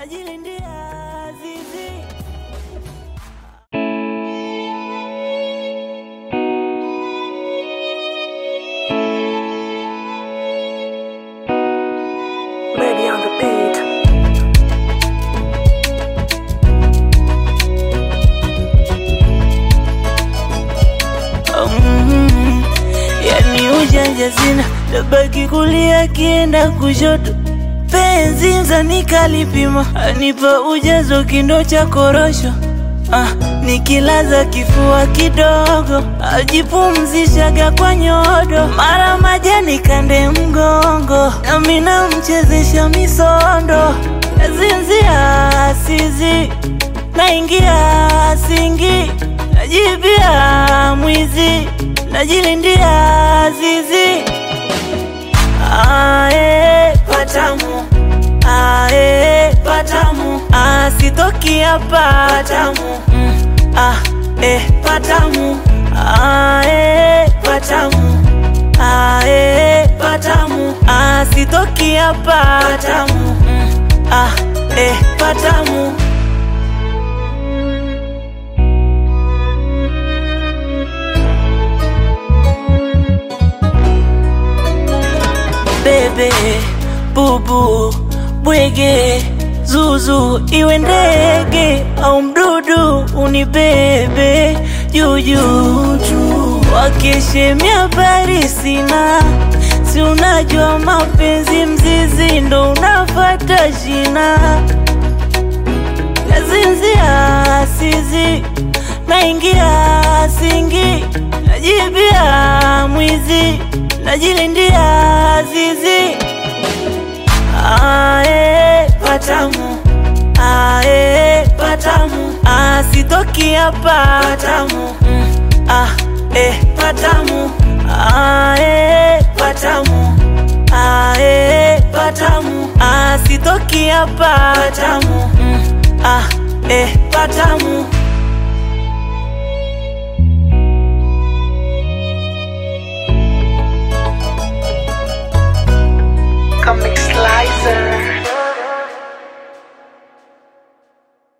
najilindia zizi Baby on the beat. Mm, yani ujanja sina, tabaki kulia akienda kushoto. Penzi mzani kalipima, anipa ujazo kindo cha korosho. Ah, nikilaza kifua kidogo, ajipumzishaga kwa nyodo, mara majani kande mgongo, nami namchezesha misondo, nazinzia sizi, naingia singi, najibia mwizi, najilindia zizi. Ae, patamu ae, patamu asitoki hapa patamu mm, ah, eh, patamu ae, patamu ae, patamu asitoki hapa patamu mm, ah, eh, patamu bebe bubu bwege zuzu iwe ndege au mdudu unibebe juujuu wakeshemia habari sina si unajua mapenzi mzizi ndo unafata shina nazinzia sizi naingia singi najibia mwizi najilindia zizi ae patamu ae patamu asitoki hapa patamu mm, ah, eh, patamu ae patamu ae patamu asitoki hapa patamu mm, ah, eh, patamu